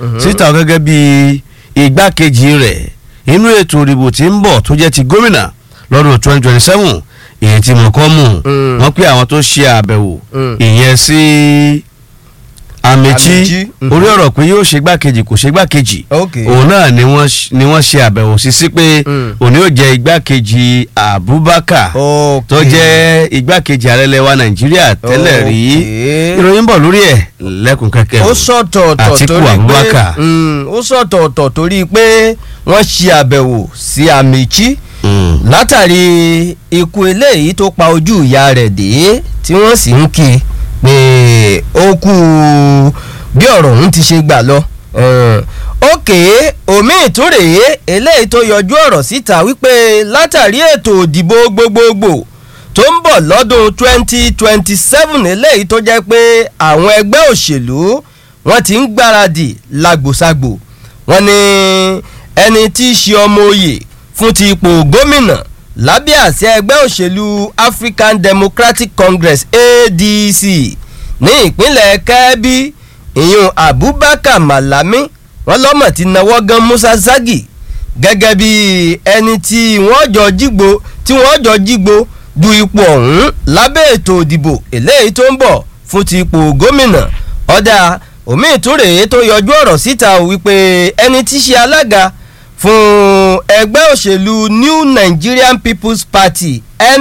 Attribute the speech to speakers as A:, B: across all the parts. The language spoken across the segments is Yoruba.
A: síta gẹ́gẹ́ bí igbákejì rẹ̀ inú ètò ìdìbò tí ń bọ̀ tó jẹ́ ti gómìnà lọ́dún twenty twenty seven èyí tí mo kọ́ mú
B: Mm.
A: wọ́n pé àwọn tó ṣe àbẹ̀wò
B: Mm.
A: ìyẹn sí Amechi
B: Amechi, mhm.
A: orí ọ̀rọ̀ pé yóò ṣe igbákejì kò ṣe igbákejì
B: ok
A: òun náà ni wọ́n ṣ- ni wọ́n ṣe àbẹ̀wò sí sí pé
B: Mm.
A: òní yóò jẹ́ igbákejì Abubakar
B: ok
A: tó jẹ́ igbákejì ààrẹ lẹwa Nàìjíríà tẹ́lẹ̀ rí
B: Ok.
A: ìròyìn bọ̀ lórí ẹ̀ lẹ́kùn kẹ́kẹ́
B: ó
A: o.
B: sọ̀tọ̀ọ̀tọ̀
A: Àtíkù
B: torí pé
A: Abubakar.
B: Mm, ó sọ̀tọ̀ọ̀tọ̀ torí pé wọ́n ṣe àbẹ̀wò sí Amechi
A: Mm.
B: látàrí ikú eléyìí tó pa ojú ìyá rẹ̀ dé tí wọ́n sì ń kí pé ó kú bí ọ̀rọ̀ ọ̀hún ti ṣe gbà lọ. Eh, òkè omi ìtúrèé eléyìí tó yọjú ọ̀rọ̀ síta wípé látàrí ètò òdìbò gbogbogbò tó ń bọ̀ lọ́dún 2027 eléyìí tó jẹ́ pé àwọn ẹgbẹ́ òṣèlú wọ́n ti ń gbáradì lágbòságbò wọ́n ní ẹni tí í ṣe ọmọ oyè fún ti ipò gómìnà lábẹ́ àsíá ẹgbẹ́ òṣèlú African Democratic Congress ADC ní ìpínlẹ̀ Kẹ́bí ìyún Abubakar Malami wọ́n lọ́mọ̀ ti nawọ́ gan Musa Zagi gẹ́gẹ́ bí ẹni tí wọ́n jọ jígbó tí wọ́n jọ jígbó du ipò ọ̀hún lábẹ́ ètò ìdìbò eléyìí tó ń bọ̀ fún ti ipò gómìnà ọ̀dà omi ìtúrè tó yọjú ọ̀rọ̀ síta ò wípé ẹni tí í ṣe alága fún ẹgbẹ́ òṣèlú New Nigerian People's Party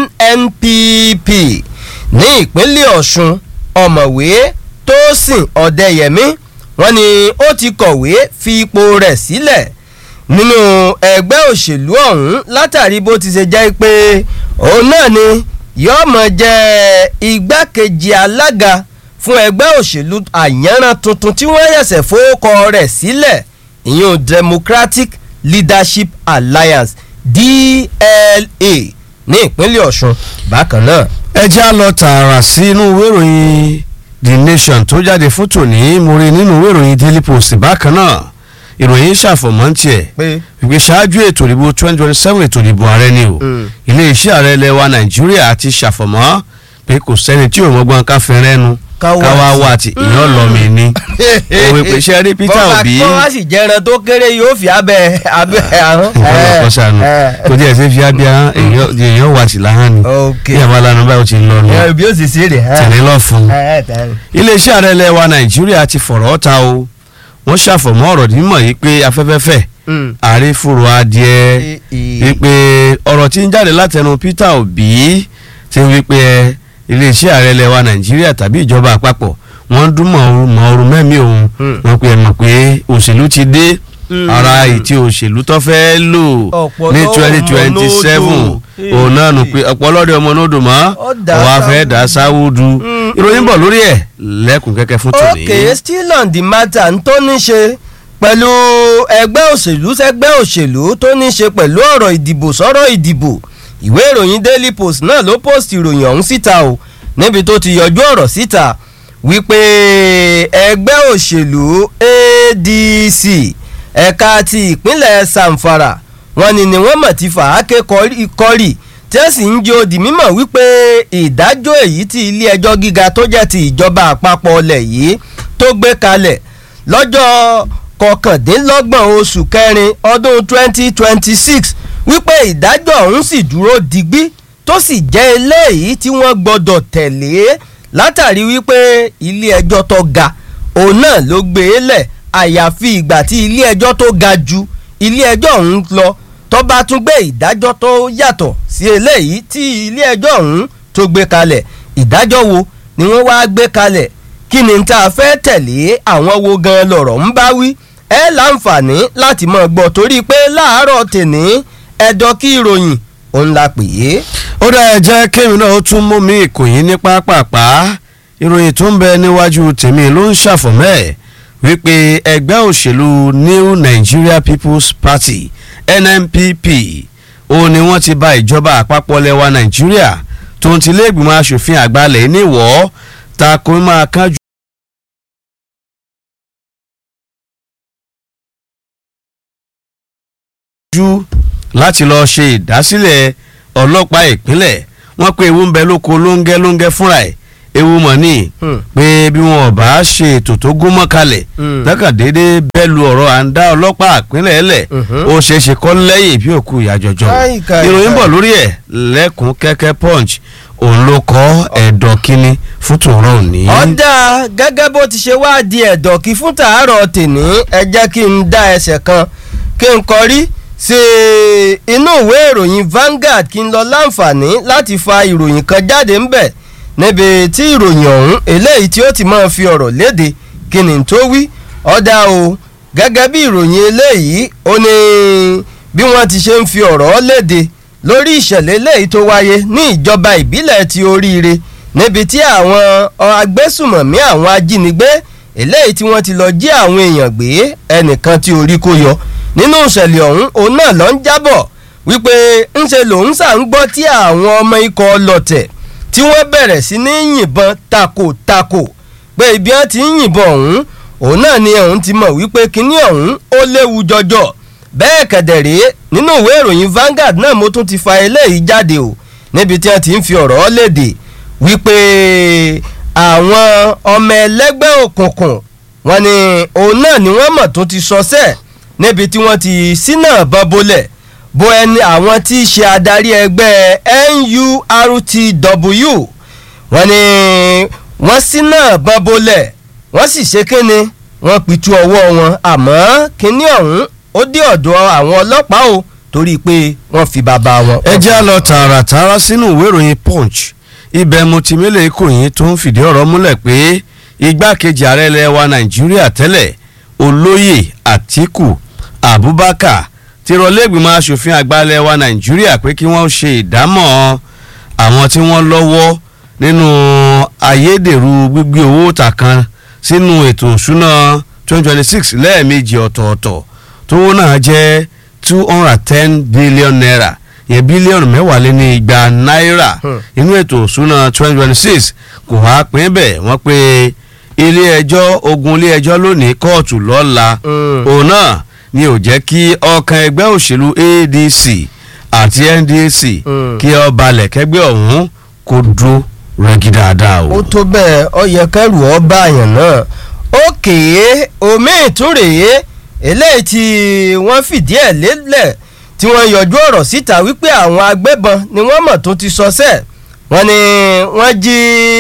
B: NNPP ní ìpínlẹ̀ Ọ̀ṣun ọ̀mọ̀wé Tósìn Ọ̀dẹ́yẹmí wọ́n ní ó ti kọ̀wé fi ipò rẹ̀ sílẹ̀ nínú ẹgbẹ́ òṣèlú ọ̀hún látàrí bó ti ṣe jẹ́ pé òun náà ni yóò mọ̀ jẹ́ igbákejì alága fún ẹgbẹ́ òṣèlú àyànràn tuntun tí wọ́n yẹ̀sẹ̀ fowókọ rẹ̀ sílẹ̀ ìyún Democratic Leadership Alliance DLA ní ìpínlẹ̀ Ọ̀ṣun bákan náà.
A: ẹ já lọ tààrà sí inú ìwé ìròyìn The Nation tó jáde fún tòní mo rí nínú ìwé ìròyìn Daily Post bákan náà ìròyìn ṣàfọ̀mọ́ tiẹ̀
B: pé
A: ìgbé ṣáájú ètò ìdìbò twenty twenty seven ètò ìdìbò ààrẹ ni o
B: Mm.
A: iléeṣẹ́ ààrẹ ilẹ̀ wa Nàìjíríà ti ṣàfọ̀mọ́ pé kò sẹ́ni tí òun ọgbọ́n ká fẹ́ rẹ́nu
B: Ká wá
A: káwá
B: sí.
A: wá ti ìyàn lọ́mì ni òwe pé ṣe rí Peter
B: bọ́ba
A: Obi
B: kọ́ wá sì jẹran tó kéré yóò fi abẹ́ abẹ́ àrùn.
A: ọlọ́pọ̀ sànù kò tí ẹ̀ ṣe fi abíyá èèyàn wà sí láhàn ni
B: ok
A: ní àwọn alánú báyìí ó ti lọ nù
B: ẹ bí ó sì ṣe rè é.
A: tẹ̀lé lọ fún un.
B: ẹ ẹ tẹ̀lé.
A: iléeṣẹ́ ààrẹ ilẹ̀ wa Nàìjíríà ti fọ̀rọ̀ ta o wọ́n ṣàfọ̀mọ́ ọ̀rọ̀ nímọ̀ yìí pé afẹ́fẹ́fẹ́
B: Mm.
A: àrífòrò adìẹ
B: I- i-
A: wípé ọ̀rọ̀ tí ń jáde látẹnu Peter Obi ti ń wípé iléeṣẹ́ ààrẹ ilẹ̀ wa Nàìjíríà tàbí ìjọba àpapọ̀ wọ́n ń dún mọ̀ọ́rù mọ̀ọ́rù mẹ́mí òun
B: Mm.
A: wọ́n pe ẹ mọ̀ pé òṣèlú ti dé
B: Mm.
A: ara ìtì òṣèlú tó fẹ́ lò
B: Ọ̀pọ̀
A: ní
B: lọ́mọ
A: twenty twenty seven
B: nódò.
A: òun náà nù pé ọ̀pọ̀lọdẹ ọmọ nódò mọ́
B: Ó dà
A: ọ̀wá fẹ́
B: sáwùdù.
A: dà sáwùdù
B: Mm.
A: ìròyìn bọ̀ lórí ẹ̀ lẹ́kùn kẹ́kẹ́ fún tòní.
B: ok still on the matter ń tó ní ṣe pẹ̀lú ẹgbẹ́ òṣèlú sẹ́gbẹ́ òṣèlú tó ní ṣe pẹ̀lú ọ̀rọ̀ ìdìbò sọ̀rọ̀ ìdìbò ìwé ìròyìn Daily Post náà ló post ìròyìn ọ̀hún síta o níbi tó ti yọjú ọ̀rọ̀ síta wípé ẹgbẹ́ òṣèlú ADC ẹ̀ka ti ìpínlẹ̀ Zamfara wọ́n ní ni wọ́n mọ̀ ti fà á ké kọ́rí kọ́rí tí ó sì ń jó di mímọ̀ wípé ìdájọ́ èyí tí ilé ẹjọ́ gíga tó jẹ́ ti ìjọba àpapọ̀ ọlẹ̀ yìí tó gbé kalẹ̀ lọ́jọ́ kọkàndínlọ́gbọ̀n oṣù kẹrin ọdún 2026 wípé ìdájọ́ ọ̀hún sì dúró digbí tó sì jẹ́ eléyìí tí wọ́n gbọ́dọ̀ tẹ̀lé látàrí wípé ilé ẹjọ́ tó ga òun náà ló gbé e lẹ̀ àyàfi ìgbà tí ilé ẹjọ́ tó ga ju ilé ẹjọ́ ọ̀hún lọ tó bá tún gbé ìdájọ́ tó yàtọ̀ sí eléyìí tí ilé ẹjọ́ ọ̀hún tó gbé kalẹ̀ ìdájọ́ wo ni wọ́n wá gbé kalẹ̀ kí ni tá a fẹ́ tẹ̀lé àwọn wo gan lọ̀rọ̀ ń bá wí ẹ láǹfààní láti mọ̀ gbọ́ torí pé láàárọ̀ tèní ẹ̀dọ́ kí ìròyìn òun la pè é.
A: ó dá ẹ jẹ́ kémi náà ó tún mú mi ìkòyín ní pápápá ìròyìn tó ń bẹ níwájú tèmi ló ń ṣàfọ̀mọ́ ẹ̀ wípé ẹgbẹ́ òṣèlú New Nigeria People's Party NNPP òun ni wọ́n ti bà ìjọba àpapọ̀ lẹ́wà Nàìjíríà tó ń tilé ìgbìmọ̀ asòfin àgbàlẹ̀ níwọ̀ ta kò máa kánjú. jú láti lọ́ọ́ ṣe ìdásílẹ̀ ọlọ́pàá ìpínlẹ̀ wọ́n pé ewu ń bẹ lóko lóńgẹ́ lóńgẹ́ fúnra ẹ̀ ewu mọ̀ ní
B: Hmm.
A: pé bí wọn ò bá ṣe ètò tó gún mọ́ kalẹ̀
B: Hmm.
A: lọ́kàndéédé bẹ́ẹ̀ lu ọ̀rọ̀ à ń dá ọlọ́pàá àpínlẹ̀ ẹlẹ̀
B: Mhm.
A: ó ṣeé ṣe kọ́ lẹ́yìn bí òkú ìyá jọjọ
B: Káì, káì,
A: ìròyìn
B: káì.
A: bọ̀ lórí ẹ̀ lẹ́kùn kẹ́kẹ́ punch òun ló kọ́ ẹ̀dọ̀ kínní fún tòun òní.
B: ọ̀dà gẹ́gẹ́ bó ti ṣe wáá di ẹ̀dọ̀ kí fún tàárọ̀ tèní ẹ jẹ́ kí n dá ẹsẹ̀ kan kí n kọrí sí inú ìwé ìròyìn Vanguard kí n lọ láǹfààní láti fa ìròyìn kan jáde ńbẹ̀ níbi tí ìròyìn ọ̀hún eléyìí tí ó ti máa fi ọ̀rọ̀ léde kí ni tó wí ọ̀dà o gẹ́gẹ́ bí ìròyìn eléyìí ó ní bí wọ́n ti ṣe ń fi ọ̀rọ̀ léde lórí ìṣẹ̀lẹ̀ eléyìí tó wáyé ní ìjọba ìbílẹ̀ ti oríire níbi tí àwọn agbésùmọ̀mí àwọn ajínigbé eléyìí tí wọ́n ti lọ jí àwọn èèyàn gbé ẹnìkan tí orí kó yọ nínú ìṣẹ̀lẹ̀ ọ̀hún òun náà lọ ń jábọ̀ wípé ńṣe lòun ṣà ń gbọ́ tí àwọn ọmọ ikọ̀ ọlọ́tẹ̀ tí wọ́n bẹ̀rẹ̀ sí ní yìnbọn takò-takò pé ibi wọn ti ń yìnbọn ọ̀hún òun náà ni òun ti mọ̀ wípé kinní ọ̀hún ó léwu jọjọ bẹ́ẹ̀ kẹ̀dẹ̀rẹ́ nínú ìwé ìròyìn Vanguard náà mo tún ti fa eléyìí jáde o níbi tí wọ́n ti ń fi ọ̀rọ̀ léde wípé àwọn ọmọ ẹlẹ́gbẹ́ òkùnkùn wọn ni òun náà ni wọ́n mọ̀ tó ti sọsẹ́ níbi tí wọ́n ti sínà bọ́ bolẹ̀ bo ẹni àwọn tí í ṣe adarí ẹgbẹ́ NURTW wọ́n ní wọ́n sínà bọ́ bolẹ̀ wọ́n sì ṣe kíni wọ́n pitú ọwọ́ wọn àmọ́ kíní ọ̀hún ó dé ọ̀dọ̀ àwọn ọlọ́pàá o torí pé wọ́n fi bàbá wọn.
A: ẹ jẹ́ á lọ tààràtàrà sínú ìwé ìròyìn punch ibẹ̀ mo ti mélòó ìkòyìn tó ń fìdí ọ̀rọ̀ múlẹ̀ pé igbákejì ààrẹ ilẹ̀ wa nàìjíríà tẹ́lẹ̀ olóyè àtíkù abubakar ti rọ lẹ́gbìmọ̀ asòfin àgbà ilẹ̀ wa nàìjíríà pé kí wọ́n ṣe ìdámọ̀ àwọn tí wọ́n lọ́wọ́ nínú ayédèrú gbígbé owó ta kan sínú ètò òṣùná 2026 lẹ́ẹ̀mejì ọ̀tọ̀ọ̀tọ̀ tówó náà jẹ́ two hundred and ten billion naira yẹn bílíọ̀nù mẹ́wàá lé ní igba náírà
B: Hmm.
A: inú ètò òṣùná twenty twenty six kò wá pín bẹ́ẹ̀ wọ́n pé ilé ẹjọ́ ogun ilé ẹjọ́ lónìí kóòtù lọ́la
B: Mm.
A: òun náà ni ò jẹ́ kí ọkàn ẹgbẹ́ òṣèlú ADC àti NDC
B: Mm.
A: kí ó balẹ̀ kẹgbẹ́ ọ̀hún kó dúró rẹ́gí dáadáa o.
B: ó tó bẹ́ẹ̀ ọ yẹ kẹ́rù ọ bá àyàn náà òkè omi ìtúrèé eléyìí tí wọ́n fìdí ẹ̀ lélẹ̀ tí wọ́n yọjú ọ̀rọ̀ síta wípé àwọn agbébọn ni wọ́n mọ̀ tó ti sọsẹ́ wọ́n ní wọ́n jí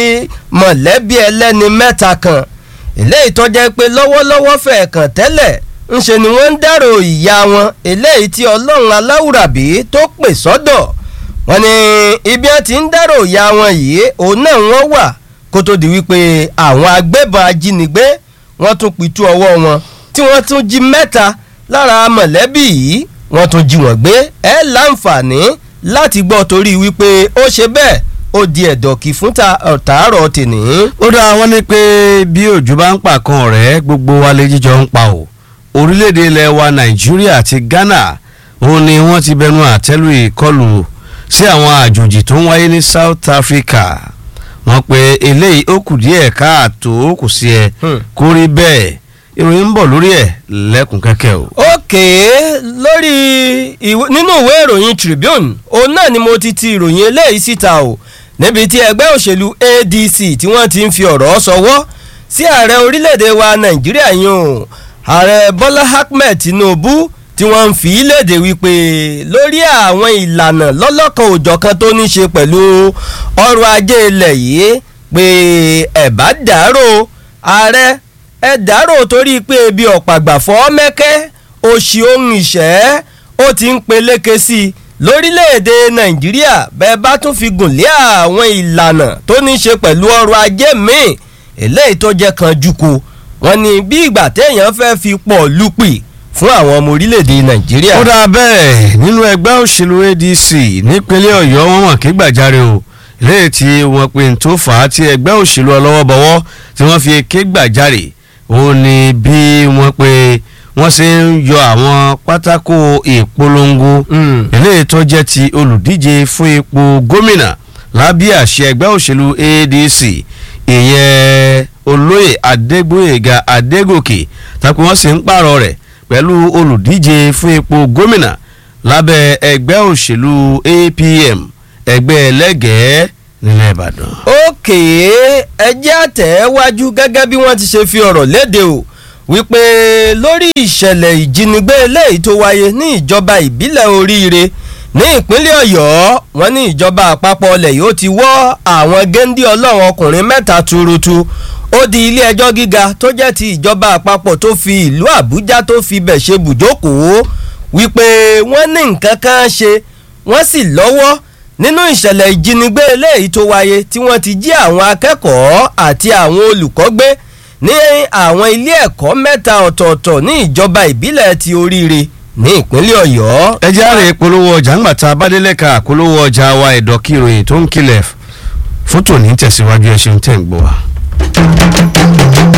B: mọ̀lẹ́bí ẹlẹ́ni mẹ́ta kan eléyìí tó jẹ́ pé lọ́wọ́lọ́wọ́ fẹ̀ kàn tẹ́lẹ̀ ńṣe ni wọ́n ń dárò ìyá wọn eléyìí tí ọlọ́run aláwùrábí tó pè sọ́dọ̀ wọ́n ní ibi wọn ti ń dárò ìyá wọn yìí òun náà wọ́n wà kó tó di wípé àwọn agbébọn ajínigbé wọ́n tún pitú ọwọ́ wọn tí wọ́n tún jí mẹ́ta lára mọ̀lẹ́bí yìí wọ́n tún jí wọ́n gbé ẹ láǹfààní láti gbọ́ torí wípé ó ṣe bẹ́ẹ̀ ó di ẹ̀dọ̀kì fún ta ọ̀tàárọ̀ tèní.
A: ó dá wọn ní pé bí òjò bá ń pa kan ọ̀rẹ́ gbogbo wa lè jíjọ ń pa o orílẹ̀-èdè ilẹ̀ wa nàìjíríà àti ghana òun ni wọ́n ti bẹnu àtẹ́lù ìkọlù sí àwọn àjòjì tó ń wáyé ní south africa wọ́n pe eléyìí ó kù díẹ̀ káàtó kò sí ẹ
B: Hmm.
A: kó rí bẹ́ẹ̀ ìròyìn ń bọ̀ lórí ẹ̀ lẹ́kùn kẹ́kẹ́ o.
B: òkè lórí ìwé- nínú ìwé ìròyìn Tribune òun náà ni mo ti ti ìròyìn eléyìí síta o níbi tí ẹgbẹ́ òṣèlú ADC tí wọ́n ti ń fi ọ̀rọ̀ sọwọ́ sí ààrẹ orílẹ̀-èdè wa Nàìjíríà yìí o ààrẹ Bọ́lá Ahmed Tinubu tí wọ́n ń fi í léde wípé lórí àwọn ìlànà lọ́lọ́kan òjọ̀kan tó ní ṣe pẹ̀lú ọrọ̀ ajé ilẹ̀ yìí pé ẹ̀bá dàrú ààrẹ ẹ dárò torí pé ebi ọ̀pàgbà fọ́ mẹ́kẹ́ òṣì ohun ìṣẹ́ ó ti ń peléke sí i lórílẹ̀‐èdè nàìjíríà bẹ́ẹ̀ bá tún fi gùn lé àwọn ìlànà tó ní í ṣe pẹ̀lú ọrọ̀ ajé míì eléyìí tó jẹ́ kan jùkọ wọn ni bí ìgbà téèyàn fẹ́ fi pọ̀ lùpì fún àwọn ọmọ orílẹ̀‐èdè nàìjíríà.
A: ó dáa bẹ́ẹ̀ nínú ẹgbẹ́ òṣèlú ADC nípínlẹ̀ ọ̀yọ́ wọn mọ̀ kí gbàjarè o léyìí tí wọ́n pe n tó fà á tí ẹgbẹ́ òṣèlú ọlọ́wọ́bọwọ́ tí wọ́n fi ké gbàjarè òun ni bí wọ́n pe wọ́n ṣe ń yọ àwọn pátákó ìpolongo
B: Mm.
A: eléyìí tó jẹ́ ti olùdíje fún ipò gómìnà lábẹ́ àṣẹ ẹgbẹ́ òṣèlú ADC ìyẹn olóyè adégbóyèga adégòkè tàbí wọ́n sì ń pààrọ̀ rẹ̀ pẹ̀lú olùdíje fún ipò gómìnà lábẹ́ ẹgbẹ́ òṣèlú APM ẹgbẹ́ ẹlẹ́gẹ̀ẹ́ nílẹ̀ ìbàdàn.
B: òkè ẹjẹ́ àtẹ̀wájú gẹ́gẹ́ bí wọ́n ti ṣe fi ọ̀rọ̀ léde o wípé lórí ìṣẹ̀lẹ̀ ìjínigbé eléyìí tó wáyé ní ìjọba ìbílẹ̀ oríire ní ìpínlẹ̀ ọ̀yọ́ wọn ní ìjọba àpapọ̀ ọlẹ̀ yìí ó ti wọ́ àwọn géńdé ọlọ́run ọkùnrin mẹ́ta tuurutu ó di ilé ẹjọ́ gíga tó jẹ́ ti ìjọba àpapọ̀ tó fi ìlú àbújá tó fi bẹ̀ ṣe bùjókòó wípé wọ́n ní nǹkan kan ṣe wọ́n sì lọ́wọ́ nínú ìṣẹ̀lẹ̀ ìjínigbé eléyìí tó wáyé tí wọ́n ti jí àwọn akẹ́kọ̀ọ́ àti àwọn olùkọ́ gbé ní àwọn ilé ẹ̀kọ́ mẹ́ta ọ̀tọ̀ọ̀tọ̀ ní ìjọba ìbílẹ̀ ti oríire ní ìpínlẹ̀ ọ̀yọ́.
A: ẹ jẹ́ àrè polówó ọjà ńgbà tá a bá délé ka polówó ọjà wa ìdọ̀kí ìròyìn tó ń kilẹ̀ fótó ní tẹ̀síwájú ẹ ṣeun tẹ̀ ń gbọ́ wa.